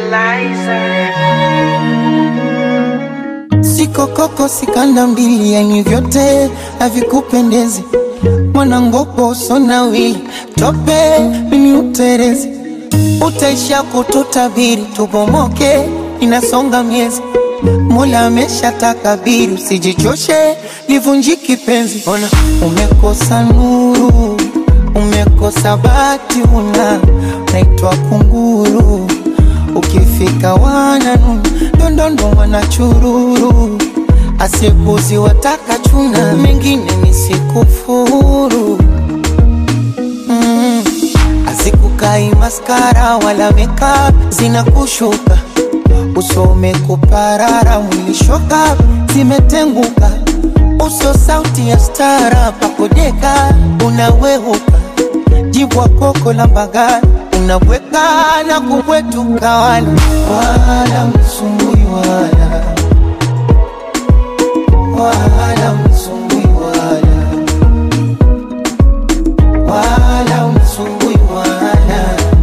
Sikokoko sikanda mbili, yani vyote havikupendezi. Mwanangopo sonawili tope mimi uterezi, utaisha kututabiri tubomoke, inasonga miezi. Mola amesha takabiri, usijichoshe livunjiki penzi. Ona umekosa nuru, umekosa bati, una naitwa kunguru ukifika wananu ndondondo wanachururu asipuzi wataka chuna mengine nisikufuru mm. azikukai maskara wala makeup zinakushuka usome kuparara mwilishoka zimetenguka uso sauti ya stara pakodeka unaweuka jibwa koko la mbagani unaweka na kubwetuka wala wala msumbui wala wala msumbui wala wala msumbui wala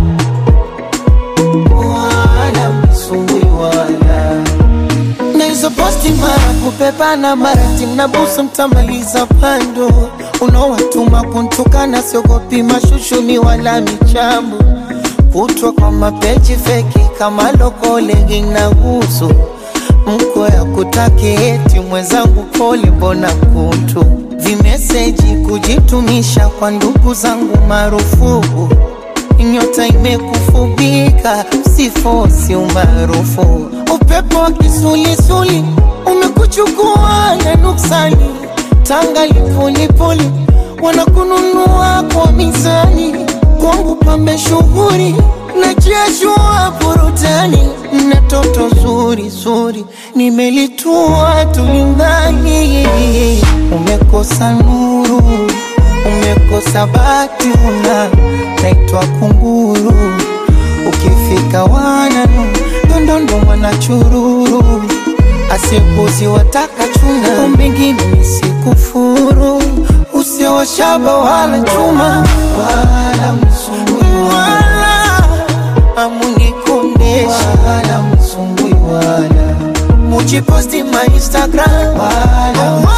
wala msumbui wala na hizo posti mara kupepana mara timnabusu mtamaliza pando unaowatuma kuntukana siogopi mashushuni wala michambo kutwa kwa mapeji feki kama lokolegi na gusu mko ya kutaki eti mwenzangu pole mbona kutu vimeseji kujitumisha kwa ndugu zangu marufuku nyota imekufubika sifosi umaarufu upepo wa kisulisuli umekuchukua na nuksani tanga lipulipuli wanakununua kwa mizani kwangu pambe shughuri na jeshua burutani na toto zuri zuri nimelitua tulingani umekosa nuru umekosa bati una naitwa kunguru ukifika wananu ndondondo wanachururu asipuzi wataka chuna mbingine nisikufuru usiowashaba wala chuma wala msumbui wala amunikondesha wala msumbui wala mujiposti ma instagram wala